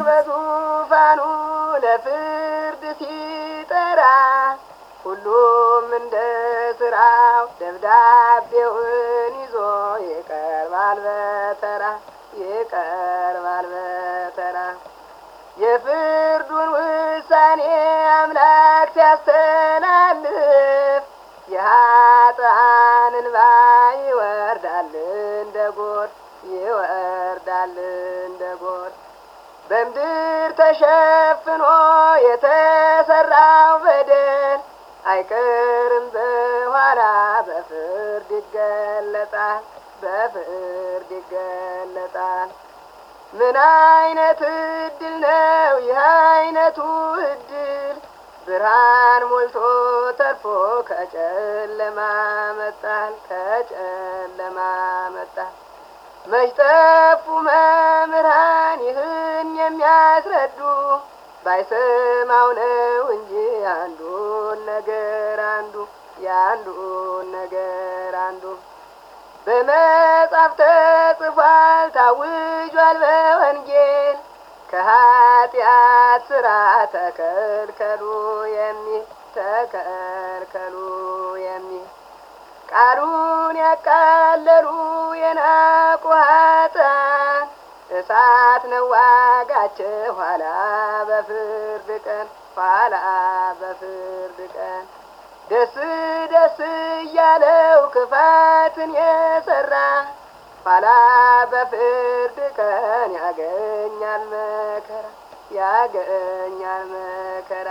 በዙፋኑ ለፍርድ ሲጠራ ሁሉም እንደ ስራው ደብዳቤውን ይዞ ይቀርባል በተራ ይቀርባል በተራ የፍርዱን ውሳኔ አምላክ ሲያስተላልፍ የኃጥአን እንባ ይወርዳል እንደ ጎርፍ ይወርዳል እንደ ጎርፍ በምድር ተሸፍኖ የተሰራው በደል አይቀርም በኋላ በፍርድ ይገለጣል በፍርድ ይገለጣል። ምን አይነት እድል ነው ይህ አይነቱ እድል ብርሃን ሞልቶ ተርፎ ከጨለማ መጣል ከጨለማ መጣል መች ጠፉ መምህራን ይህን የሚያስረዱ ባይሰማው ነው እንጂ አንዱን ነገር አንዱ የአንዱን ነገር አንዱ በመጽሐፍ ተጽፏል ታውጇል በወንጌል ከኃጢአት ስራ ተከልከሉ የሚል ተከልከሉ የሚል ቃሉን ያቃለሉ የናቁ ኃጥአን እሳት ነው ዋጋቸው ኋላ በፍርድ ቀን ኋላ በፍርድ ቀን ደስ ደስ እያለው ክፋትን የሰራ ኋላ በፍርድ ቀን ያገኛል መከራ ያገኛል መከራ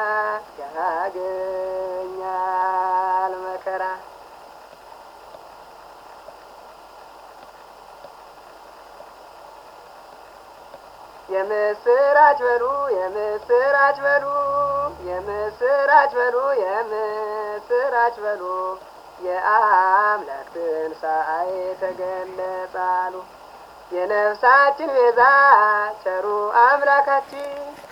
ያገኛል መከራ የምስራች በሉ የምስራች በሉ የምስራች በሉ የምስራች በሉ የአምላክ ትንሣኤ ተገለጻሉ የነፍሳችን ቤዛ ቸሩ አምላካችን